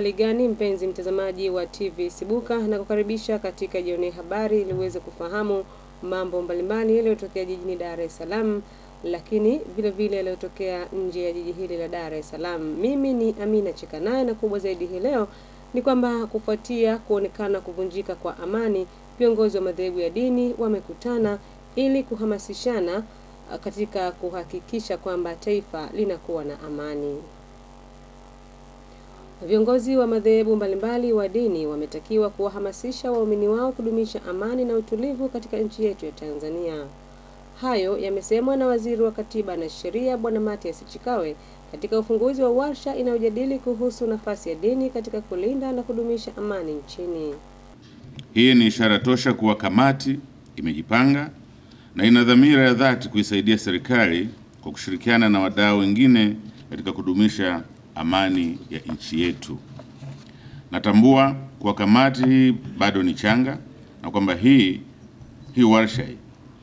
Uhali gani mpenzi mtazamaji wa TV Sibuka, na kukaribisha katika jioni habari ili uweze kufahamu mambo mbalimbali yaliyotokea jijini Dar es Salaam, lakini vile vile yaliyotokea nje ya jiji hili la Dar es Salaam. Mimi ni Amina Chekanaye, na kubwa zaidi hii leo ni kwamba kufuatia kuonekana kuvunjika kwa amani, viongozi wa madhehebu ya dini wamekutana ili kuhamasishana katika kuhakikisha kwamba taifa linakuwa na amani. Viongozi wa madhehebu mbalimbali wa dini wametakiwa kuwahamasisha waumini wao kudumisha amani na utulivu katika nchi yetu ya Tanzania. Hayo yamesemwa na Waziri wa Katiba na Sheria Bwana Mathias Chikawe katika ufunguzi wa warsha inayojadili kuhusu nafasi ya dini katika kulinda na kudumisha amani nchini. Hii ni ishara tosha kuwa kamati imejipanga na ina dhamira ya dhati kuisaidia serikali kwa kushirikiana na wadau wengine katika kudumisha amani ya nchi yetu. Natambua kuwa kamati hii bado ni changa na kwamba hii hii warsha hii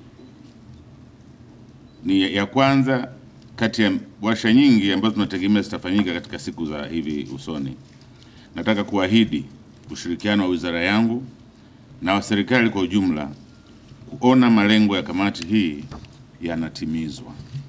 ni ya kwanza kati ya warsha nyingi ambazo tunategemea zitafanyika katika siku za hivi usoni. Nataka kuahidi ushirikiano wa wizara yangu na wa serikali kwa ujumla kuona malengo ya kamati hii yanatimizwa.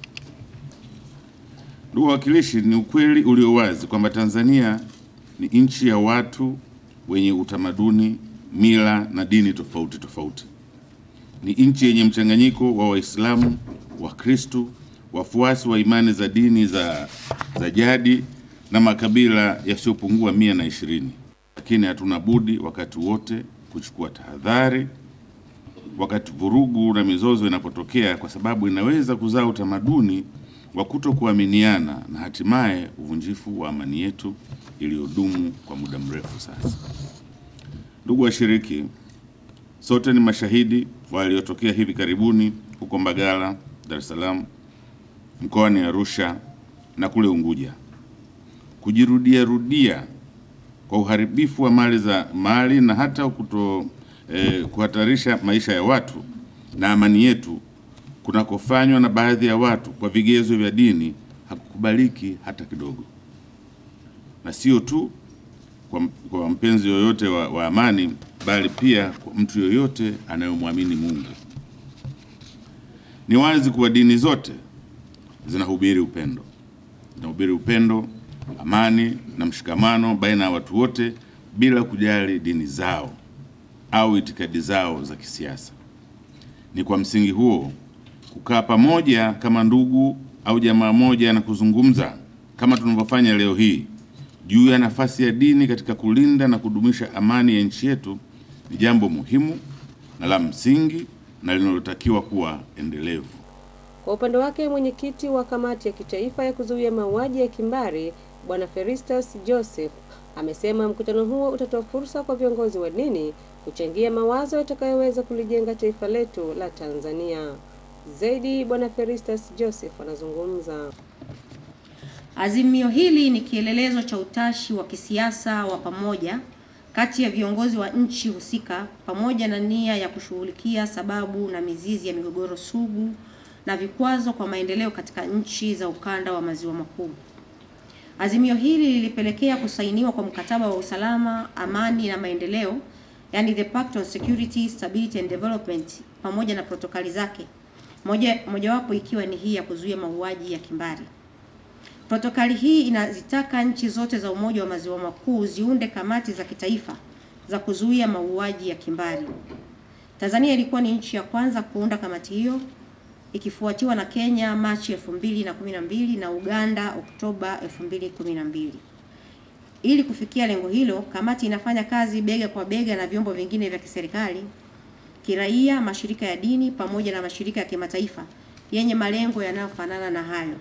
Ndugu wawakilishi, ni ukweli ulio wazi kwamba Tanzania ni nchi ya watu wenye utamaduni, mila na dini tofauti tofauti. Ni nchi yenye mchanganyiko wa Waislamu, Wakristo, wafuasi wa imani za dini za, za jadi na makabila yasiyopungua mia na ishirini. Lakini hatuna budi wakati wote kuchukua tahadhari wakati vurugu na mizozo inapotokea, kwa sababu inaweza kuzaa utamaduni wa kutokuaminiana na hatimaye uvunjifu wa amani yetu iliyodumu kwa muda mrefu sasa. Ndugu washiriki, sote ni mashahidi wa yaliyotokea hivi karibuni huko Mbagala, Dar es Salaam, mkoani Arusha na kule Unguja. Kujirudia rudia kwa uharibifu wa mali za mali na hata kuto eh, kuhatarisha maisha ya watu na amani yetu kunakofanywa na baadhi ya watu kwa vigezo vya dini hakukubaliki hata kidogo, na sio tu kwa, kwa mpenzi yoyote wa, wa amani bali pia kwa mtu yoyote anayemwamini Mungu. Ni wazi kuwa dini zote zinahubiri upendo, zinahubiri upendo, amani na mshikamano baina ya watu wote bila kujali dini zao au itikadi zao za kisiasa. Ni kwa msingi huo kukaa pamoja kama ndugu au jamaa moja na kuzungumza kama tunavyofanya leo hii juu ya nafasi ya dini katika kulinda na kudumisha amani ya nchi yetu ni jambo muhimu na la msingi na linalotakiwa kuwa endelevu. Kwa upande wake, mwenyekiti wa kamati ya kitaifa ya kuzuia mauaji ya kimbari Bwana Feristus Joseph amesema mkutano huo utatoa fursa kwa viongozi wa dini kuchangia mawazo yatakayoweza kulijenga taifa letu la Tanzania. Zaidi Bwana Feristus Joseph anazungumza. Azimio hili ni kielelezo cha utashi wa kisiasa wa pamoja kati ya viongozi wa nchi husika pamoja na nia ya kushughulikia sababu na mizizi ya migogoro sugu na vikwazo kwa maendeleo katika nchi za ukanda wa maziwa makuu. Azimio hili lilipelekea kusainiwa kwa mkataba wa usalama, amani na maendeleo, yani the Pact on Security, Stability and Development pamoja na protokali zake, moja mojawapo ikiwa ni hii ya kuzuia mauaji ya kimbari. Protokali hii inazitaka nchi zote za Umoja wa Maziwa Makuu ziunde kamati za kitaifa za kuzuia mauaji ya kimbari. Tanzania ilikuwa ni nchi ya kwanza kuunda kamati hiyo ikifuatiwa na Kenya Machi 2012 na Uganda Oktoba 2012. Ili kufikia lengo hilo, kamati inafanya kazi bega kwa bega na vyombo vingine vya kiserikali, kiraia, mashirika ya dini pamoja na mashirika ya kimataifa yenye malengo yanayofanana na hayo.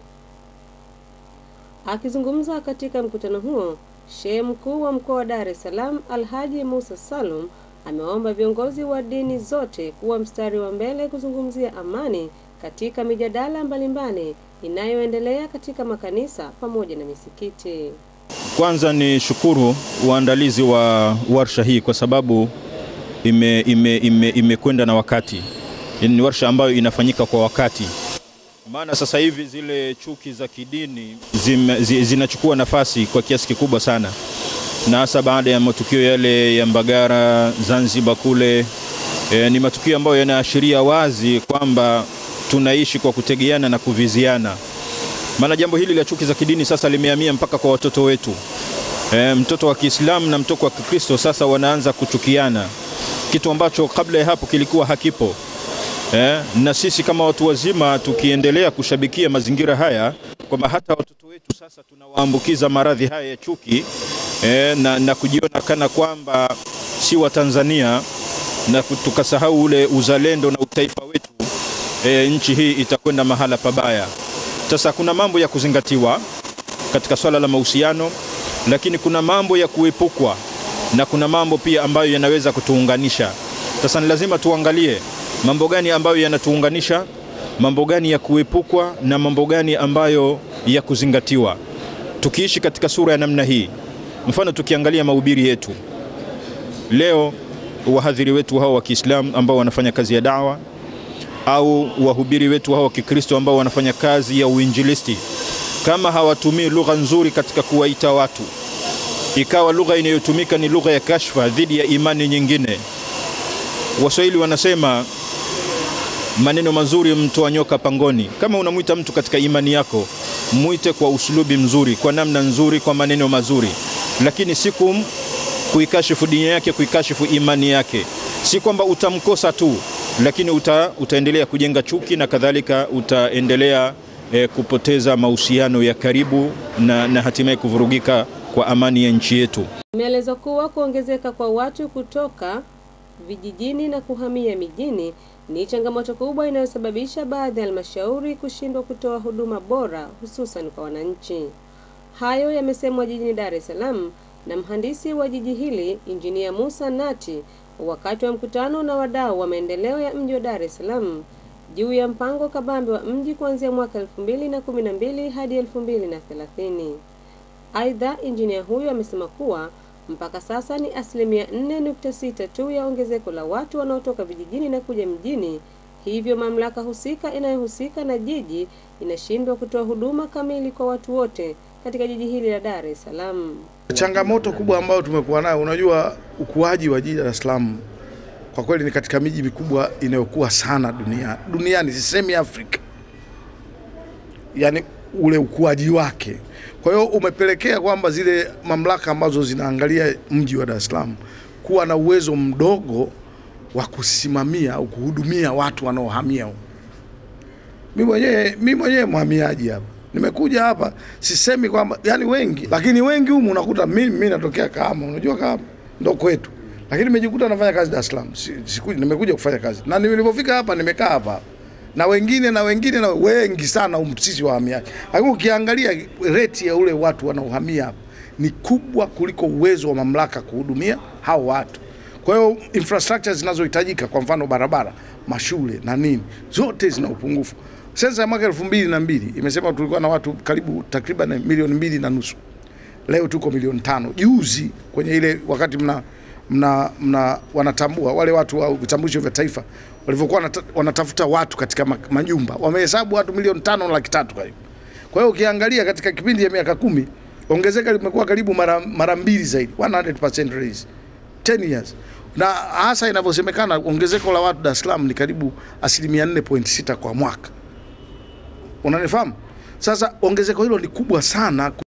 Akizungumza katika mkutano huo, Shehe Mkuu wa Mkoa wa Dar es Salaam Alhaji Musa Salum amewaomba viongozi wa dini zote kuwa mstari wa mbele kuzungumzia amani katika mijadala mbalimbali inayoendelea katika makanisa pamoja na misikiti. Kwanza ni shukuru uandalizi wa warsha hii kwa sababu imekwenda ime, ime, ime na wakati. Ni warsha ambayo inafanyika kwa wakati, maana sasa hivi zile chuki za kidini zime, zi, zinachukua nafasi kwa kiasi kikubwa sana na hasa baada ya matukio yale ya Mbagara, Zanzibar kule e, ni matukio ambayo yanaashiria wazi kwamba tunaishi kwa kutegeana na kuviziana. Maana jambo hili la chuki za kidini sasa limehamia mpaka kwa watoto wetu. E, mtoto wa Kiislamu na mtoto wa Kikristo sasa wanaanza kuchukiana, kitu ambacho kabla ya hapo kilikuwa hakipo. E, na sisi kama watu wazima tukiendelea kushabikia mazingira haya kwamba hata watoto wetu sasa tunawaambukiza maradhi haya ya chuki e, na, na kujiona kana kwamba si wa Tanzania na tukasahau ule uzalendo na utaifa wetu e, nchi hii itakwenda mahala pabaya. Sasa kuna mambo ya kuzingatiwa katika swala la mahusiano, lakini kuna mambo ya kuepukwa na kuna mambo pia ambayo yanaweza kutuunganisha. Sasa ni lazima tuangalie mambo gani ambayo yanatuunganisha, mambo gani ya kuepukwa na mambo gani ambayo ya kuzingatiwa. Tukiishi katika sura ya namna hii, mfano tukiangalia mahubiri yetu leo, wahadhiri wetu hao wa Kiislamu ambao wanafanya kazi ya dawa au wahubiri wetu hao wa Kikristo ambao wanafanya kazi ya uinjilisti, kama hawatumii lugha nzuri katika kuwaita watu, ikawa lugha inayotumika ni lugha ya kashfa dhidi ya imani nyingine. Waswahili wanasema maneno mazuri mtoa nyoka pangoni. Kama unamwita mtu katika imani yako, mwite kwa usulubi mzuri, kwa namna nzuri, kwa maneno mazuri, lakini si kum kuikashifu dini yake, kuikashifu imani yake. Si kwamba utamkosa tu, lakini uta, utaendelea kujenga chuki na kadhalika, utaendelea eh, kupoteza mahusiano ya karibu na, na hatimaye kuvurugika kwa amani ya nchi yetu. Imeelezwa kuwa kuongezeka kwa watu kutoka vijijini na kuhamia mijini ni changamoto kubwa inayosababisha baadhi ya halmashauri kushindwa kutoa huduma bora hususan kwa wananchi. Hayo yamesemwa jijini Dar es Salaam na mhandisi wa jiji hili Injinia Musa Nati wakati wa mkutano na wadau wa maendeleo ya mji wa Dar es Salaam juu ya mpango kabambe wa mji kuanzia mwaka 2012 hadi 2030. Aidha, injinia huyo amesema kuwa mpaka sasa ni asilimia 4.6 tu ya ongezeko la watu wanaotoka vijijini na kuja mjini, hivyo mamlaka husika inayohusika na jiji inashindwa kutoa huduma kamili kwa watu wote katika jiji hili la Dar es Salaam. Changamoto kubwa ambayo tumekuwa nayo, unajua ukuaji wa jiji la Dar es Salaam kwa kweli ni katika miji mikubwa inayokuwa sana dunia, duniani, sisemi Afrika, yaani ule ukuaji wake. Kwa hiyo umepelekea kwamba zile mamlaka ambazo zinaangalia mji wa Dar es Salaam kuwa na uwezo mdogo wa kusimamia au kuhudumia watu wanaohamia huko. Mimi mwenyewe mimi mwenyewe mhamiaji hapa nimekuja hapa, sisemi kwamba yani wengi, lakini wengi humu unakuta mimi mimi natokea Kahama, unajua Kahama ndo kwetu, lakini nimejikuta nafanya kazi Dar es Salaam. Si- Sikuja, nimekuja kufanya kazi na nilipofika hapa nimekaa hapa na wengine na wengine na wengi sana humu sisi wahamiaji, lakini ukiangalia reti ya ule watu wanaohamia hapa ni kubwa kuliko uwezo wa mamlaka kuhudumia hao watu. Kwa hiyo infrastructure zinazohitajika, kwa mfano barabara, mashule na nini, zote zina upungufu. Sensa ya mwaka elfu mbili na mbili imesema tulikuwa na watu karibu takriban milioni mbili na nusu. Leo tuko milioni tano. Juzi kwenye ile wakati mna, mna, mna wanatambua wale watu wa vitambulisho vya taifa walivyokuwa wanata, wanatafuta watu katika ma- majumba wamehesabu watu milioni tano na laki tatu karibu. Kwa hiyo ukiangalia katika kipindi ya miaka kumi ongezeka limekuwa karibu mara, mara mbili zaidi 100% raise 10 years na hasa inavyosemekana ongezeko la watu Dar es Salaam ni karibu asilimia 4.6 kwa mwaka. Unanifahamu? Sasa ongezeko hilo ni kubwa sana